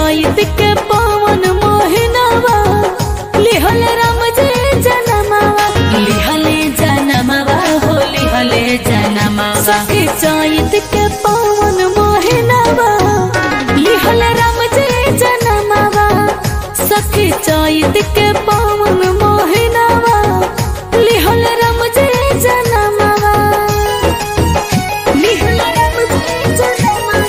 चैत के पवन मोहनवा लिहल राम जे जनमवा लिहले जनमवा हो लिहले जनमवा सखी चैत के पवन मोहनवा लिहल राम जे जनमवा सखी चैत के पवन मोहनवा लिहल राम जे जनमवा लिहल राम जे जनमवा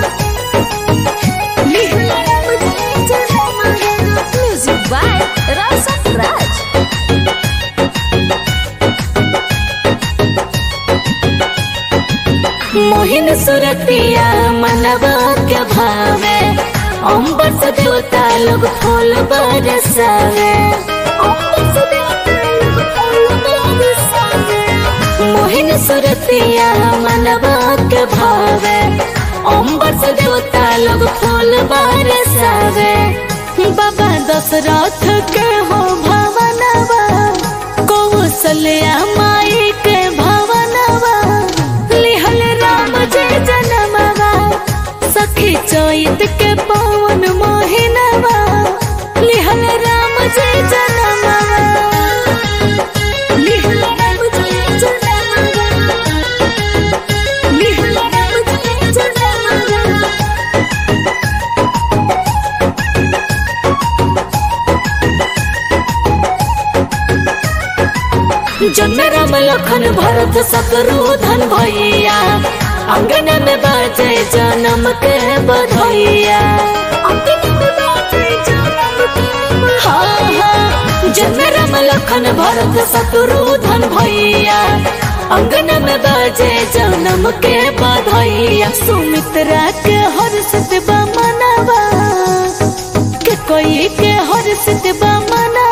Music by Rasa Raj. Mohin सुरतिया मनवा के भावे अम्बर से देवता लोग फूल बरसावे अम्बर से देवता लोग फूल बरसावे। मोहिन सुरतिया मनवा के भावे अम्बर से देवता लोग फूल बरसावे बाबा दशरथ के हो भवनवा कौशल्या माई के भवनवा लिहल राम जय जनमवा सखी चैत के पवन मोहिनवा लिहल राम जय जनमवा लिहल राम जय जनमवा लिहल राम जय जनमवा जन्म राम लखन भरत शत्रुधन भैया अंगन में बाजे जन्म के बधैया हाँ, हाँ, जन्म राम लखन भरत शत्रुधन भैया अंगन में बाजे जन्म के बधैया सुमित्रा के हर्षित बा मनवा के कोई के हर्षित बा मनवा